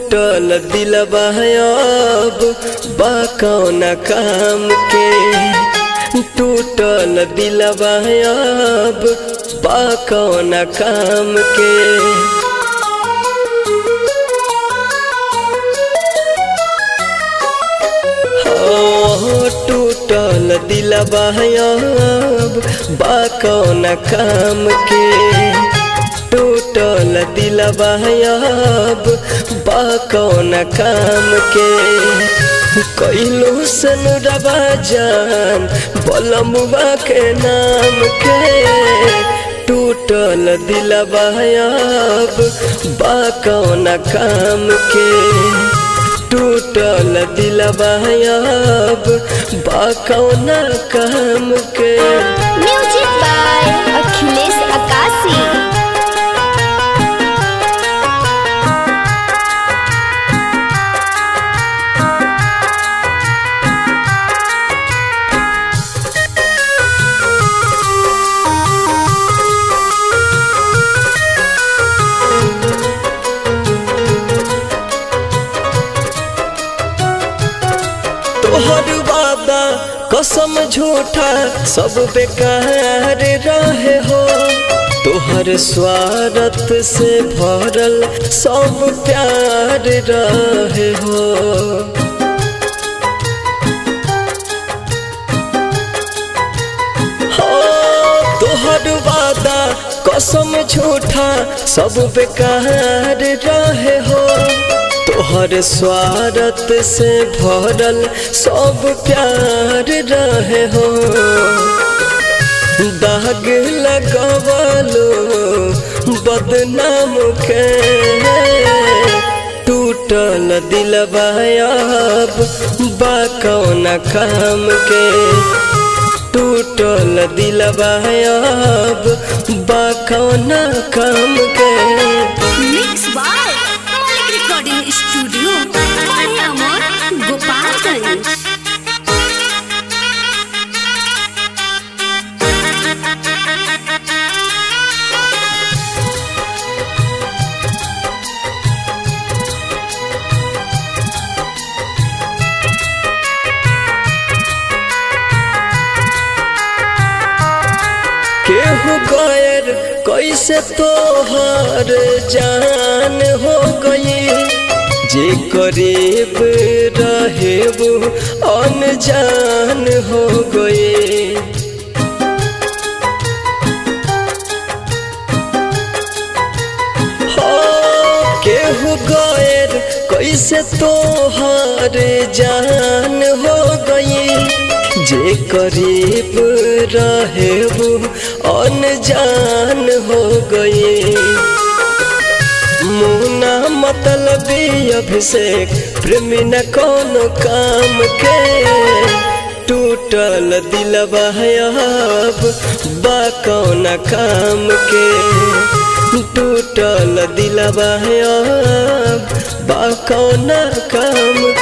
टूटल दिलबा अब बा कौन काम के टूटल दिलबा अब बा कौन काम के टूटल दिलबा अब बा कौन काम के टूटल दिलबा अब बा कौन काम के कैलो सन रबा जान बलमुआ के नाम के टूटल दिलबा अब बा कौन काम के टूटल दिलबा अब बा कौन काम के म्यूजिक बाय अखिलेश अकाशी तोहर वादा कसम झूठा सब बेकार रहे हो तोहर स्वार्थ से भरल सब प्यार रहे हो हाँ, तोहर वादा कसम झूठा सब बेकार रहे हो तोहर स्वार्थ से भरल सब प्यार रहे हो दाग लगवलो बदनाम के टूटल दिलबा अब बा कौन काम के टूटल दिलबा अब बा कौन काम के mix by Malik recording studio बढ़िया मोर गोपालगंज केहू गैर कैसे तोहर जान हो गई जे करीब रहे वो अनजान हो गए केहू गैर कैसे तोहर जान हो गई जे करीब रहे वो अनजान हो गए मुना मतलब अभिषेक प्रेमी न कोनो काम के टूटल दिलबा अब बा कौन काम के टूटल दिलबा अब बा कौन काम